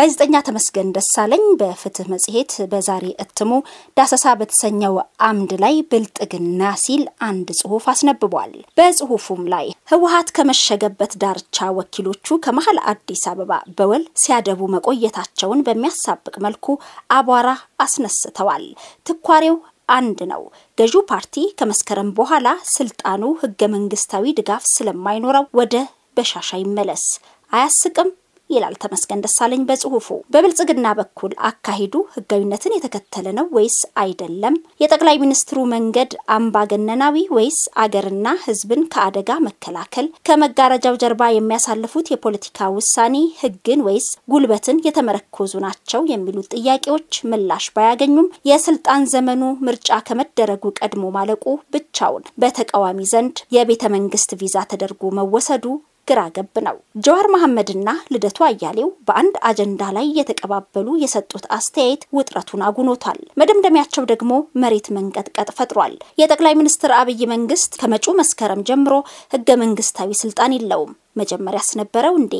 ጋዜጠኛ ተመስገን ደሳለኝ በፍትህ መጽሔት በዛሬ እትሙ ዳሰሳ በተሰኘው አምድ ላይ ብልጥግና ሲል አንድ ጽሑፍ አስነብቧል። በጽሑፉም ላይ ህወሓት ከመሸገበት ዳርቻ ወኪሎቹ ከመሀል አዲስ አበባ በወል ሲያደቡ መቆየታቸውን በሚያሳብቅ መልኩ አቧራ አስነስተዋል። ትኳሬው አንድ ነው። ገዢው ፓርቲ ከመስከረም በኋላ ስልጣኑ ህገ መንግስታዊ ድጋፍ ስለማይኖረው ወደ በሻሻ ይመለስ። አያስቅም ይላል ተመስገን ደሳለኝ በጽሁፉ። በብልጽግና በኩል አካሄዱ ህጋዊነትን የተከተለ ነው ወይስ አይደለም? የጠቅላይ ሚኒስትሩ መንገድ አምባገነናዊ ወይስ አገርና ህዝብን ከአደጋ መከላከል፣ ከመጋረጃው ጀርባ የሚያሳልፉት የፖለቲካ ውሳኔ ህግን ወይስ ጉልበትን የተመረኮዙ ናቸው የሚሉት ጥያቄዎች ምላሽ ባያገኙም የስልጣን ዘመኑ ምርጫ ከመደረጉ ቀድሞ ማለቁ ብቻውን በተቃዋሚ ዘንድ የቤተ መንግስት ቪዛ ተደርጎ መወሰዱ ግራ ገብ ነው። ጀዋር መሐመድና ልደቱ አያሌው በአንድ አጀንዳ ላይ የተቀባበሉ የሰጡት አስተያየት ውጥረቱን አጉኖቷል። መደምደሚያቸው ደግሞ መሬት መንቀጥቀጥ ፈጥሯል። የጠቅላይ ሚኒስትር አብይ መንግስት ከመጪው መስከረም ጀምሮ ህገ መንግስታዊ ስልጣን የለውም። መጀመሪያስ ነበረው እንዴ?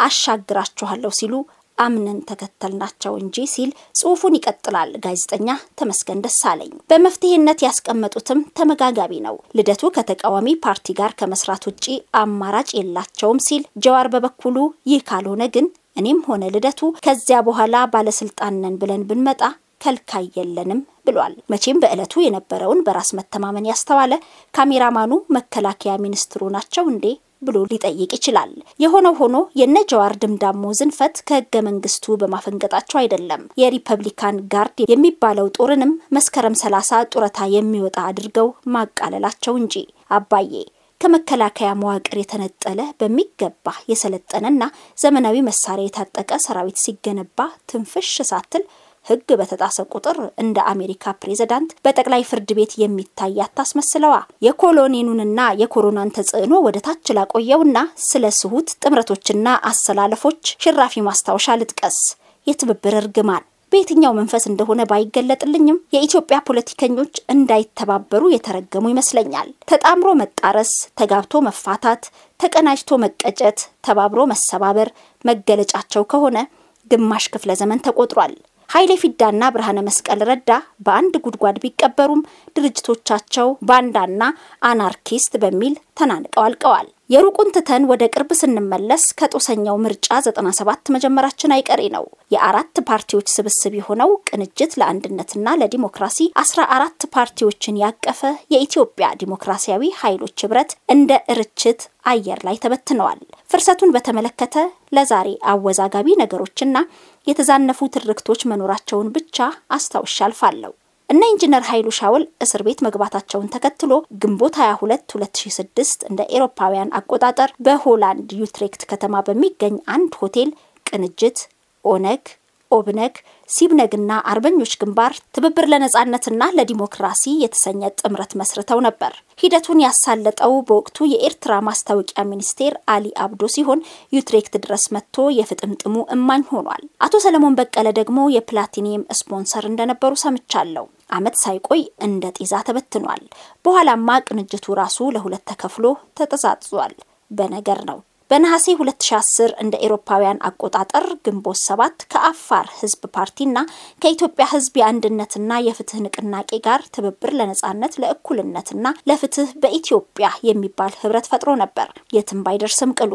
አሻግራችኋለሁ ሲሉ አምነን ተከተልናቸው እንጂ ሲል ጽሁፉን ይቀጥላል ጋዜጠኛ ተመስገን ደሳለኝ። በመፍትሄነት ያስቀመጡትም ተመጋጋቢ ነው። ልደቱ ከተቃዋሚ ፓርቲ ጋር ከመስራት ውጪ አማራጭ የላቸውም ሲል፣ ጀዋር በበኩሉ ይህ ካልሆነ ግን እኔም ሆነ ልደቱ ከዚያ በኋላ ባለስልጣን ነን ብለን ብንመጣ ከልካይ የለንም ብሏል። መቼም በዕለቱ የነበረውን በራስ መተማመን ያስተዋለ ካሜራማኑ መከላከያ ሚኒስትሩ ናቸው እንዴ ብሎ ሊጠይቅ ይችላል። የሆነው ሆኖ የነ ጀዋር ድምዳሞ ዝንፈት ከህገ መንግስቱ በማፈንገጣቸው አይደለም። የሪፐብሊካን ጋርድ የሚባለው ጦርንም መስከረም ሰላሳ ጡረታ የሚወጣ አድርገው ማቃለላቸው እንጂ አባዬ ከመከላከያ መዋቅር የተነጠለ በሚገባ የሰለጠነና ዘመናዊ መሳሪያ የታጠቀ ሰራዊት ሲገነባ ትንፍሽ ሳትል ህግ በተጣሰ ቁጥር እንደ አሜሪካ ፕሬዝዳንት በጠቅላይ ፍርድ ቤት የሚታይ አታስመስለዋ። የኮሎኔሉንና የኮሮናን ተጽዕኖ ወደ ታች ላቆየውና ስለ ስሁት ጥምረቶችና አሰላለፎች ሽራፊ ማስታወሻ ልጥቀስ። የትብብር እርግማን በየትኛው መንፈስ እንደሆነ ባይገለጥልኝም የኢትዮጵያ ፖለቲከኞች እንዳይተባበሩ የተረገሙ ይመስለኛል። ተጣምሮ መጣረስ፣ ተጋብቶ መፋታት፣ ተቀናጅቶ መቀጨት፣ ተባብሮ መሰባበር መገለጫቸው ከሆነ ግማሽ ክፍለ ዘመን ተቆጥሯል። ኃይሌ ፊዳና ብርሃነ መስቀል ረዳ በአንድ ጉድጓድ ቢቀበሩም ድርጅቶቻቸው ባንዳና አናርኪስት በሚል ተናንቀው አልቀዋል። የሩቁን ትተን ወደ ቅርብ ስንመለስ ከጦሰኛው ምርጫ 97 መጀመራችን አይቀሬ ነው። የአራት ፓርቲዎች ስብስብ የሆነው ቅንጅት ለአንድነትና ለዲሞክራሲ 14 ፓርቲዎችን ያቀፈ የኢትዮጵያ ዲሞክራሲያዊ ኃይሎች ህብረት እንደ እርችት አየር ላይ ተበትነዋል። ፍርሰቱን በተመለከተ ለዛሬ አወዛጋቢ ነገሮችና የተዛነፉ ትርክቶች መኖራቸውን ብቻ አስታውሻ አልፋለሁ። እነ ኢንጂነር ኃይሉ ሻውል እስር ቤት መግባታቸውን ተከትሎ ግንቦት 22 2006 እንደ ኤሮፓውያን አቆጣጠር በሆላንድ ዩትሬክት ከተማ በሚገኝ አንድ ሆቴል ቅንጅት፣ ኦነግ፣ ኦብነግ፣ ሲብነግና አርበኞች ግንባር ትብብር ለነጻነትና ለዲሞክራሲ የተሰኘ ጥምረት መስርተው ነበር። ሂደቱን ያሳለጠው በወቅቱ የኤርትራ ማስታወቂያ ሚኒስቴር አሊ አብዶ ሲሆን ዩትሬክት ድረስ መጥቶ የፍጥምጥሙ እማኝ ሆኗል። አቶ ሰለሞን በቀለ ደግሞ የፕላቲኒየም ስፖንሰር እንደነበሩ ሰምቻለሁ። ዓመት ሳይቆይ እንደ ጤዛ ተበትኗል። በኋላማ ቅንጅቱ ራሱ ለሁለት ተከፍሎ ተጠዛዝዟል። በነገር ነው። በነሐሴ 2010 እንደ ኤሮፓውያን አቆጣጠር ግንቦት ሰባት ከአፋር ህዝብ ፓርቲና ከኢትዮጵያ ህዝብ የአንድነትና የፍትህ ንቅናቄ ጋር ትብብር ለነጻነት ለእኩልነትና ለፍትህ በኢትዮጵያ የሚባል ህብረት ፈጥሮ ነበር። የትም ባይደርስም ቅሉ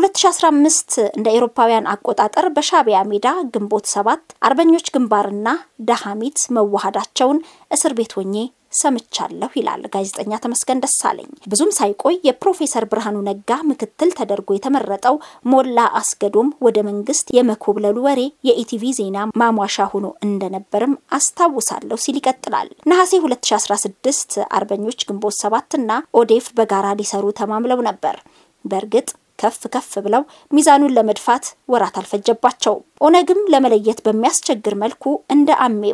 በ2015 እንደ ኤሮፓውያን አቆጣጠር በሻቢያ ሜዳ ግንቦት ሰባት አርበኞች ግንባርና ዳሃሚት መዋሃዳቸውን እስር ቤት ሆኜ ሰምቻለሁ ይላል ጋዜጠኛ ተመስገን ደሳለኝ። ብዙም ሳይቆይ የፕሮፌሰር ብርሃኑ ነጋ ምክትል ተደርጎ የተመረጠው ሞላ አስገዶም ወደ መንግስት የመኮብለሉ ወሬ የኢቲቪ ዜና ማሟሻ ሆኖ እንደነበርም አስታውሳለሁ ሲል ይቀጥላል። ነሐሴ 2016 አርበኞች ግንቦት ሰባትና ኦዴፍ በጋራ ሊሰሩ ተማምለው ነበር። በእርግጥ ከፍ ከፍ ብለው ሚዛኑን ለመድፋት ወራት አልፈጀባቸውም። ኦነግም ለመለየት በሚያስቸግር መልኩ እንደ አሜባ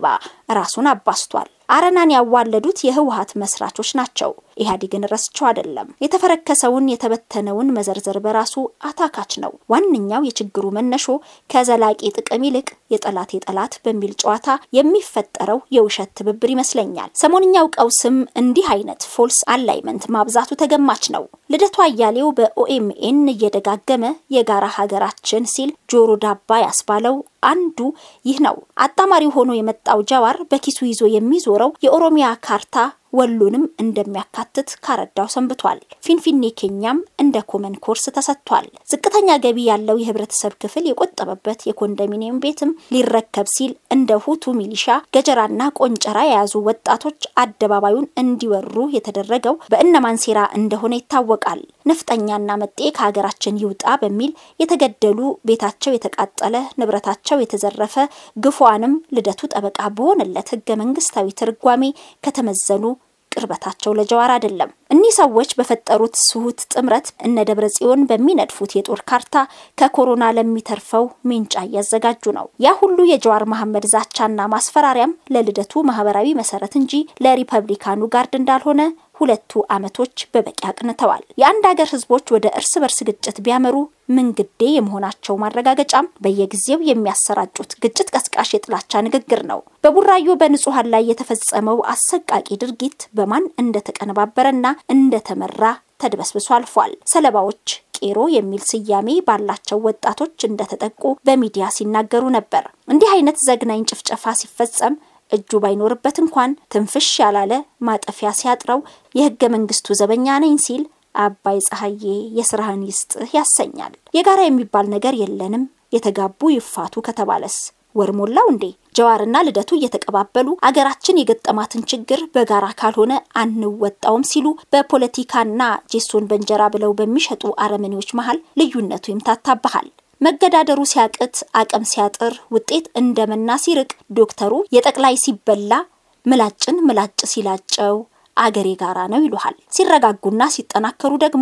ራሱን አባስቷል። አረናን ያዋለዱት የህወሀት መስራቾች ናቸው። ኢህአዴግን ረስቸው አይደለም። የተፈረከሰውን የተበተነውን መዘርዘር በራሱ አታካች ነው። ዋነኛው የችግሩ መነሾ ከዘላቂ ጥቅም ይልቅ የጠላት የጠላት በሚል ጨዋታ የሚፈጠረው የውሸት ትብብር ይመስለኛል። ሰሞንኛው ቀውስም እንዲህ አይነት ፎልስ አላይመንት ማብዛቱ ተገማች ነው። ልደቱ አያሌው በኦኤምኤን እየደጋገመ የጋራ ሀገራችን ሲል ጆሮ ዳባ ያስባለው አንዱ ይህ ነው። አጣማሪው ሆኖ የመጣው ጀዋር በኪሱ ይዞ የሚዞረው የኦሮሚያ ካርታ ወሎንም እንደሚያካትት ካረዳው ሰንብቷል። ፊንፊኔ ኬኛም እንደ ኮመን ኮርስ ተሰጥቷል። ዝቅተኛ ገቢ ያለው የህብረተሰብ ክፍል የቆጠበበት የኮንዶሚኒየም ቤትም ሊረከብ ሲል እንደ ሁቱ ሚሊሻ ገጀራና ቆንጨራ የያዙ ወጣቶች አደባባዩን እንዲወሩ የተደረገው በእነማን ሴራ እንደሆነ ይታወቃል። ነፍጠኛና መጤ ከሀገራችን ይውጣ በሚል የተገደሉ ቤታቸው የተቃጠለ ንብረታቸው የተዘረፈ ግፏንም ልደቱ ጠበቃ በሆነለት ህገ መንግስታዊ ትርጓሜ ከተመዘኑ ቅርበታቸው ለጀዋር አይደለም። እኒህ ሰዎች በፈጠሩት ስሁት ጥምረት እነ ደብረ ጽዮን በሚነድፉት የጦር ካርታ ከኮሮና ለሚተርፈው ሜንጫ እያዘጋጁ ነው። ያ ሁሉ የጀዋር መሐመድ ዛቻና ማስፈራሪያም ለልደቱ ማህበራዊ መሰረት እንጂ ለሪፐብሊካኑ ጋርድ እንዳልሆነ ሁለቱ ዓመቶች በበቂ አቅንተዋል። የአንድ ሀገር ህዝቦች ወደ እርስ በርስ ግጭት ቢያመሩ ምን ግዴ የመሆናቸው ማረጋገጫም በየጊዜው የሚያሰራጩት ግጭት ቀስቃሽ የጥላቻ ንግግር ነው። በቡራዮ በንጹሐን ላይ የተፈጸመው አሰቃቂ ድርጊት በማን እንደተቀነባበረና እንደተመራ ተድበስብሶ አልፏል። ሰለባዎች ቄሮ የሚል ስያሜ ባላቸው ወጣቶች እንደተጠቁ በሚዲያ ሲናገሩ ነበር። እንዲህ አይነት ዘግናኝ ጭፍጨፋ ሲፈጸም እጁ ባይኖርበት እንኳን ትንፍሽ ያላለ ማጠፊያ ሲያጥረው የህገ መንግስቱ ዘበኛ ነኝ ሲል አባይ ፀሐዬ የስራህን ይስጥህ ያሰኛል። የጋራ የሚባል ነገር የለንም፣ የተጋቡ ይፋቱ ከተባለስ ወር ሞላው እንዴ? ጀዋርና ልደቱ እየተቀባበሉ አገራችን የገጠማትን ችግር በጋራ ካልሆነ አንወጣውም ሲሉ በፖለቲካና ጄሶን በእንጀራ ብለው በሚሸጡ አረመኔዎች መሀል ልዩነቱ ይምታታብሃል። መገዳደሩ ሲያቅት አቅም ሲያጥር ውጤት እንደመና ሲርቅ ዶክተሩ የጠቅላይ ሲበላ ምላጭን ምላጭ ሲላጨው አገሬ ጋራ ነው ይሉሃል። ሲረጋጉና ሲጠናከሩ ደግሞ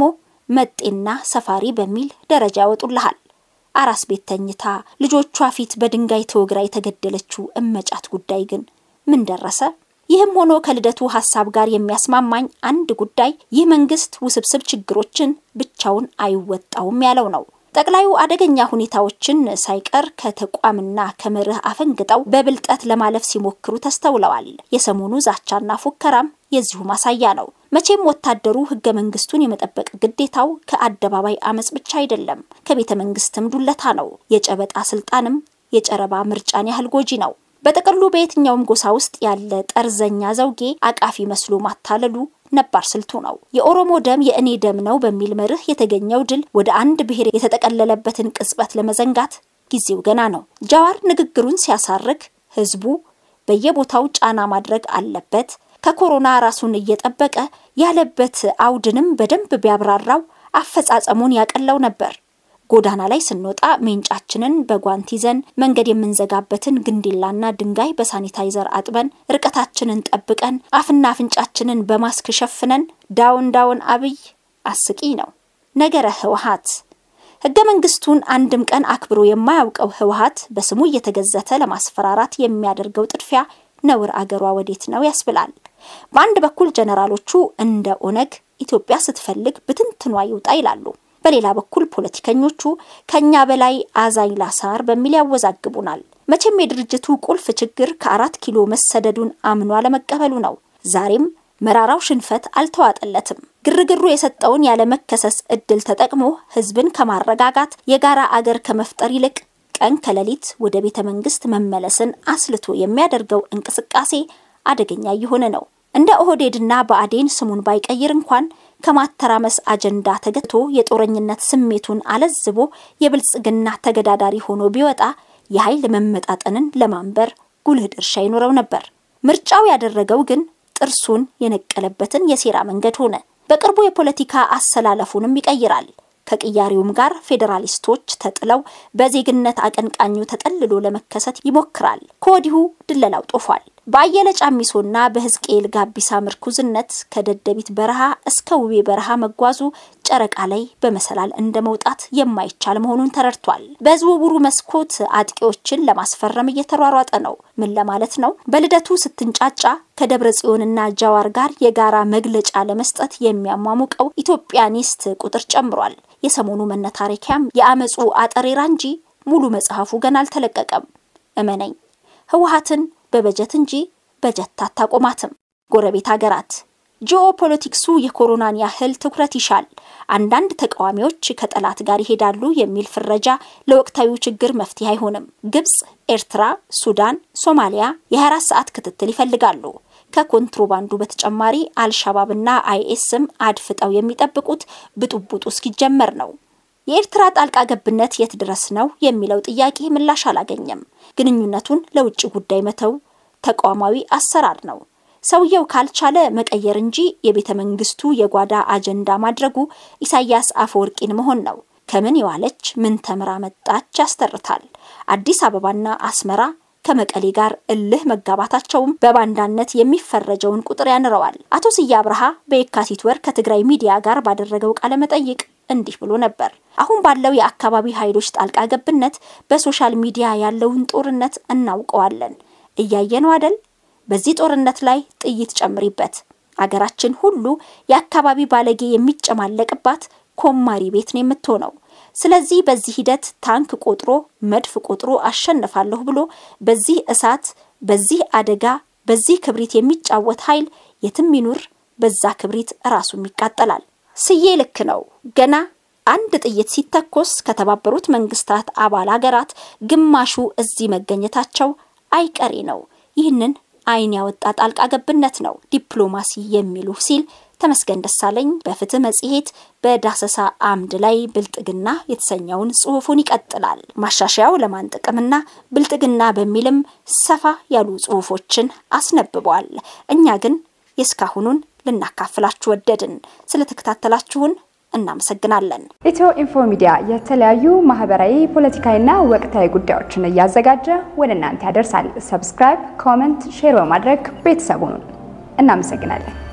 መጤና ሰፋሪ በሚል ደረጃ ያወጡልሃል። አራስ ቤት ተኝታ ልጆቿ ፊት በድንጋይ ተወግራ የተገደለችው እመጫት ጉዳይ ግን ምን ደረሰ? ይህም ሆኖ ከልደቱ ሀሳብ ጋር የሚያስማማኝ አንድ ጉዳይ ይህ መንግስት ውስብስብ ችግሮችን ብቻውን አይወጣውም ያለው ነው። ጠቅላዩ አደገኛ ሁኔታዎችን ሳይቀር ከተቋምና ከመርህ አፈንግጠው በብልጠት ለማለፍ ሲሞክሩ ተስተውለዋል። የሰሞኑ ዛቻና ፉከራም የዚሁ ማሳያ ነው። መቼም ወታደሩ ህገ መንግስቱን የመጠበቅ ግዴታው ከአደባባይ አመጽ ብቻ አይደለም፣ ከቤተ መንግስትም ዱለታ ነው። የጨበጣ ስልጣንም የጨረባ ምርጫን ያህል ጎጂ ነው። በጥቅሉ በየትኛውም ጎሳ ውስጥ ያለ ጠርዘኛ ዘውጌ አቃፊ መስሎ ማታለሉ ነባር ስልቱ ነው። የኦሮሞ ደም የእኔ ደም ነው በሚል መርህ የተገኘው ድል ወደ አንድ ብሔር የተጠቀለለበትን ቅጽበት ለመዘንጋት ጊዜው ገና ነው። ጃዋር ንግግሩን ሲያሳርግ ህዝቡ በየቦታው ጫና ማድረግ አለበት፣ ከኮሮና ራሱን እየጠበቀ ያለበት አውድንም በደንብ ቢያብራራው አፈጻጸሙን ያቀለው ነበር። ጎዳና ላይ ስንወጣ ሜንጫችንን በጓንት ይዘን መንገድ የምንዘጋበትን ግንዲላና ድንጋይ በሳኒታይዘር አጥበን ርቀታችንን ጠብቀን አፍና አፍንጫችንን በማስክ ሸፍነን ዳውን ዳውን አብይ አስቂ ነው። ነገረ ህወሀት ህገ መንግስቱን አንድም ቀን አክብሮ የማያውቀው ህወሀት በስሙ እየተገዘተ ለማስፈራራት የሚያደርገው ጥድፊያ ነውር አገሯ ወዴት ነው ያስብላል። በአንድ በኩል ጀነራሎቹ እንደ ኦነግ ኢትዮጵያ ስትፈልግ ብትንትኗ ይውጣ ይላሉ። በሌላ በኩል ፖለቲከኞቹ ከኛ በላይ አዛኝ ላሳር በሚል ያወዛግቡናል። መቼም የድርጅቱ ቁልፍ ችግር ከአራት ኪሎ መሰደዱን አምኖ አለመቀበሉ ነው። ዛሬም መራራው ሽንፈት አልተዋጠለትም። ግርግሩ የሰጠውን ያለመከሰስ እድል ተጠቅሞ ህዝብን ከማረጋጋት የጋራ አገር ከመፍጠር ይልቅ ቀን ከሌሊት ወደ ቤተ መንግስት መመለስን አስልቶ የሚያደርገው እንቅስቃሴ አደገኛ እየሆነ ነው። እንደ ኦህዴድና ብአዴን ስሙን ባይቀይር እንኳን ከማተራመስ አጀንዳ ተገቶ የጦረኝነት ስሜቱን አለዝቦ የብልጽግና ተገዳዳሪ ሆኖ ቢወጣ የኃይል መመጣጠንን ለማንበር ጉልህ ድርሻ ይኖረው ነበር። ምርጫው ያደረገው ግን ጥርሱን የነቀለበትን የሴራ መንገድ ሆነ። በቅርቡ የፖለቲካ አሰላለፉንም ይቀይራል። ከቅያሬውም ጋር ፌዴራሊስቶች ተጥለው በዜግነት አቀንቃኙ ተጠልሎ ለመከሰት ይሞክራል። ከወዲሁ ድለላው ጦፏል። በአየለ ጫሚሶና በሕዝቅኤል ጋቢሳ ምርኩዝነት ከደደቢት በረሃ እስከ ውቤ በረሃ መጓዙ ጨረቃ ላይ በመሰላል እንደ መውጣት የማይቻል መሆኑን ተረድቷል። በዝውውሩ መስኮት አጥቂዎችን ለማስፈረም እየተሯሯጠ ነው። ምን ለማለት ነው? በልደቱ ስትንጫጫ ከደብረ ጽዮንና ጃዋር ጋር የጋራ መግለጫ ለመስጠት የሚያሟሙቀው ኢትዮጵያኒስት ቁጥር ጨምሯል። የሰሞኑ መነታረኪያም የአመፁ አጠሬራ እንጂ ሙሉ መጽሐፉ ገና አልተለቀቀም። እመነኝ ህወሓትን በበጀት እንጂ በጀት አታቆማትም። ጎረቤት ሀገራት ጂኦፖለቲክሱ የኮሮናን ያህል ትኩረት ይሻል። አንዳንድ ተቃዋሚዎች ከጠላት ጋር ይሄዳሉ የሚል ፍረጃ ለወቅታዊ ችግር መፍትሄ አይሆንም። ግብጽ፣ ኤርትራ፣ ሱዳን፣ ሶማሊያ የ24 ሰዓት ክትትል ይፈልጋሉ። ከኮንትሮባንዱ በተጨማሪ አልሻባብና አይኤስም አድፍጠው የሚጠብቁት ብጡብጡ እስኪጀመር ነው። የኤርትራ ጣልቃ ገብነት የት ድረስ ነው የሚለው ጥያቄ ምላሽ አላገኘም። ግንኙነቱን ለውጭ ጉዳይ መተው ተቋማዊ አሰራር ነው። ሰውየው ካልቻለ መቀየር እንጂ የቤተ መንግስቱ የጓዳ አጀንዳ ማድረጉ ኢሳያስ አፈወርቂን መሆን ነው። ከምን የዋለች ምን ተምራ መጣች ያስተርታል። አዲስ አበባና አስመራ ከመቀሌ ጋር እልህ መጋባታቸውም በባንዳነት የሚፈረጀውን ቁጥር ያንረዋል። አቶ ስዬ አብርሃ በየካቲት ወር ከትግራይ ሚዲያ ጋር ባደረገው ቃለ መጠይቅ እንዲህ ብሎ ነበር። አሁን ባለው የአካባቢ ኃይሎች ጣልቃ ገብነት በሶሻል ሚዲያ ያለውን ጦርነት እናውቀዋለን። እያየነው አደል? በዚህ ጦርነት ላይ ጥይት ጨምሪበት። አገራችን ሁሉ የአካባቢ ባለጌ የሚጨማለቅባት ኮማሪ ቤት ነው የምትሆነው። ስለዚህ በዚህ ሂደት ታንክ ቆጥሮ መድፍ ቆጥሮ አሸንፋለሁ ብሎ በዚህ እሳት፣ በዚህ አደጋ፣ በዚህ ክብሪት የሚጫወት ኃይል የትም ይኑር በዛ ክብሪት ራሱም ይቃጠላል። ስዬ ልክ ነው። ገና አንድ ጥይት ሲተኮስ ከተባበሩት መንግስታት አባል ሀገራት ግማሹ እዚህ መገኘታቸው አይቀሬ ነው። ይህንን ዓይን ያወጣ ጣልቃ ገብነት ነው ዲፕሎማሲ የሚሉ ሲል ተመስገን ደሳለኝ በፍትህ መጽሔት በዳሰሳ አምድ ላይ ብልጥግና የተሰኘውን ጽሑፉን ይቀጥላል። ማሻሻያው ለማን ጥቅምና ብልጥግና በሚልም ሰፋ ያሉ ጽሑፎችን አስነብቧል። እኛ ግን የእስካሁኑን ልናካፍላችሁ ወደድን። ስለተከታተላችሁን እናመሰግናለን። ኢትዮ ኢንፎ ሚዲያ የተለያዩ ማህበራዊ፣ ፖለቲካዊና ወቅታዊ ጉዳዮችን እያዘጋጀ ወደ እናንተ ያደርሳል። ሰብስክራይብ፣ ኮመንት፣ ሼር በማድረግ ቤተሰቡን እናመሰግናለን።